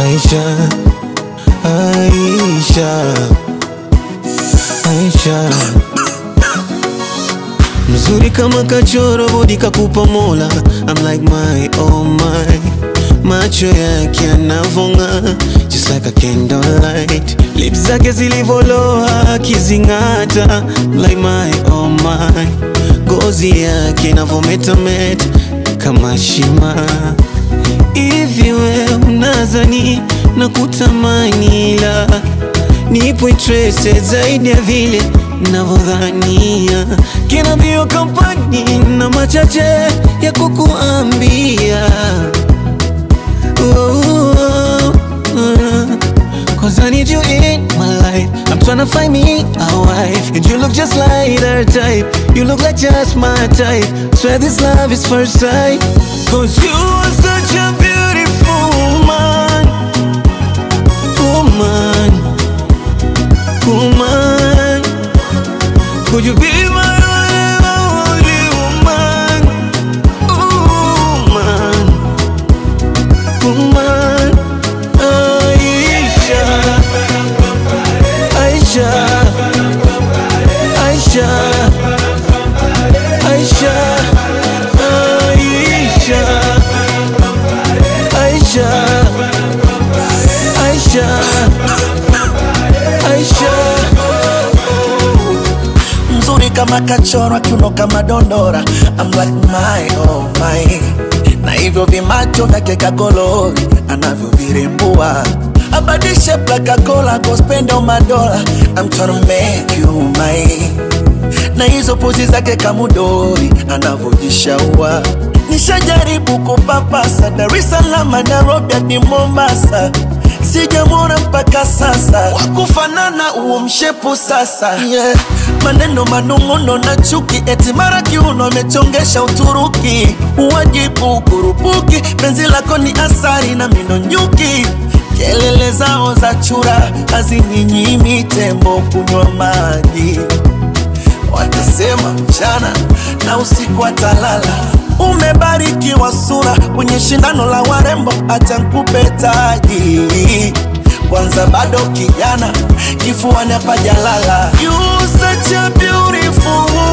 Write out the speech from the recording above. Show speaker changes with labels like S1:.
S1: Aisha, Aisha, Aisha, mzuri kama kachoro, bodi kakupa Mola. I'm like my oh my, macho yake yanavonga just like a candlelight, lips zake zilivoloa akizing'ata like my oh my, ngozi yake inavometameta kama shima Hivi we unazani na kutamani, la nipo interested zaidi ya vile navyodhania. Kina bio kampani na machache ya kukuambia oh, oh, oh. Cause I need you in my life I'm tryna find me a wife And you look just like her type You look like just my type Swear this love is first sight Cause you are such a beautiful woman Woman Woman Could you be my only woman Woman Woman Aisha Aisha Aisha Aisha Aisha Aisha Aisha Aisha
S2: mzuri kama kachorwa, kiuno kama dondora. I'm like my oh my, na hivyo vimacho vyake kagolori anavyovirembua abadishe plakakola gospenda madola. I'm tryna make you mine na hizo pozi zake kamudori anavyojishaua. Nishajaribu kupapasa Dar es Salaam, Nairobi hadi Mombasa, sijamwona mpaka sasa wakufanana huo mshepu sasa yeah. Maneno manung'uno na chuki, eti mara kiuno amechongesha Uturuki, uwajibu kurupuki, penzi lako ni asari na mino nyuki kelele zao za chura hazininyimi tembo kunywa maji watasema mchana na usiku atalala. Umebarikiwa sura kwenye shindano la warembo, acha nikupe taji kwanza, bado kijana, kifuani hapajalala. You such a beautiful